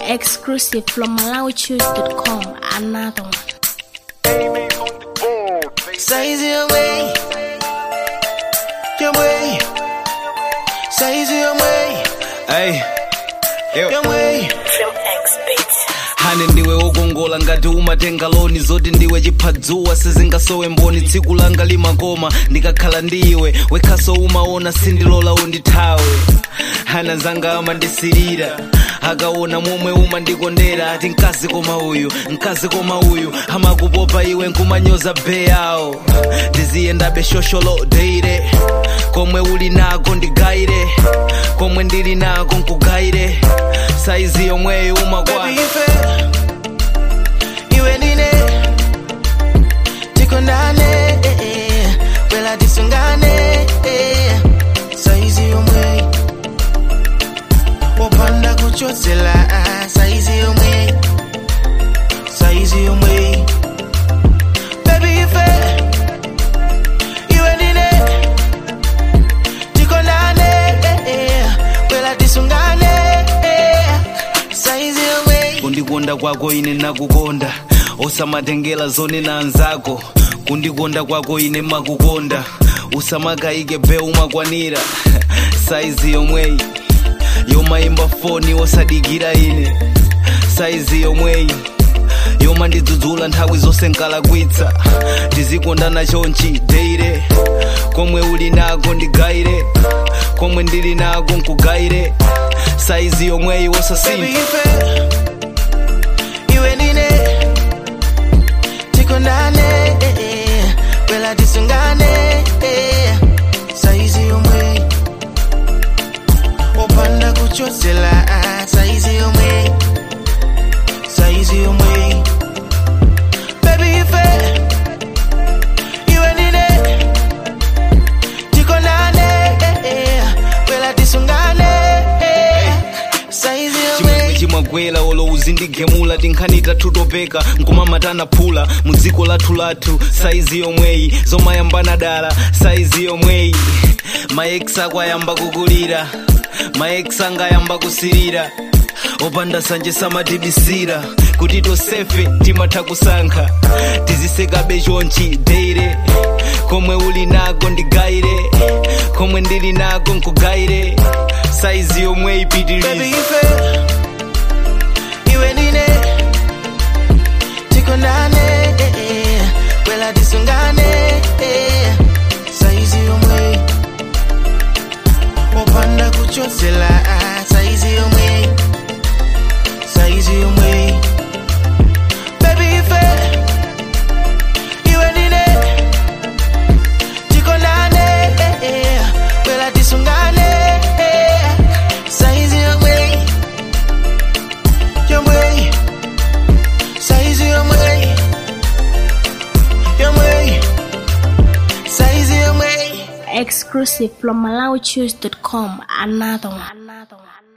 Exclusive from MalawiChoose.com. Another one. Size your way. Your way. Size your way. Hey, yo. Your way. hane ndiwe wokongola ngati umatenga loni zoti ndiwe chiphazuwa sizingasowe mboni tsiku langa limakoma ndikakhala ndi iwe wekhaso umaona sindilola undithawe hana zanga amandisirira akaona momwe umandikondera ati mkazi koma uyu mkazi koma uyu amakupopa iwe nkumanyoza be yawo ndiziyendabe shosholo deire komwe uli nako ndigayire komwe ndili nako nkugayire saizi yomweyo umakwana Baby ife. Iwe ndine. Tikondane. eh, eh. Wela tisungane. eh. Size yomwe. Wopanda kuchotela. Size yomwe. Size yomwe. Baby ife. Iwe ndine. Tikondane. eh, eh. Wela tisungane. eh. Size yomwe. kundikonda kwako ine nakukonda osamatengera zone na anzako kundikonda kwako ine makukonda usamakayike be umakwanira saizi yomweyi yomayimba foni osadikira ine saizi yomweyi yoma ndidzudzula nthawi zonse nkalakwitsa tizikondana chonchi deire komwe uli nako ndigayire komwe ndili nako nkugayire saizi yomweyi Baby wosasintha ife Iwe ndine Tikondane eh, eh. Wela tisungane eh. Saizi yomwe Opanda kuchotela Saizi yomwe Saizi yomwe Baby ife Iwe ndine Tikondane eh, eh. Wela tisungane eh. Saizi yomwe chimwe chimagwera olo uzindigemula tinkhani tathu topeka nkumamatana phula mu dziko lathu lathu saizi yomweyi zomayambana dala saizi yomweyi maeks ako ayamba kukulira maeks anga ayamba kusirira opanda sanje samatibisira kuti tosefe timatha kusankha tizisekabe chonchi deire komwe uli nako ndigayire komwe ndili nako nkugayire saizi yomwe Baby ipitiliza ife Iwe ndine Tikondane eh, eh. Wela tisungane eh. Saizi yomwe Opanda kuchotela Saizi yomwe Saizi yomwe Baby ife Iwe ndine Tikondane eh, eh. Wela tisungane eh. Saizi yomwe Yomwe Saizi yomwe Yomwe Saizi yomwe Exclusive from MalawiChoose.com. Another one. Another one.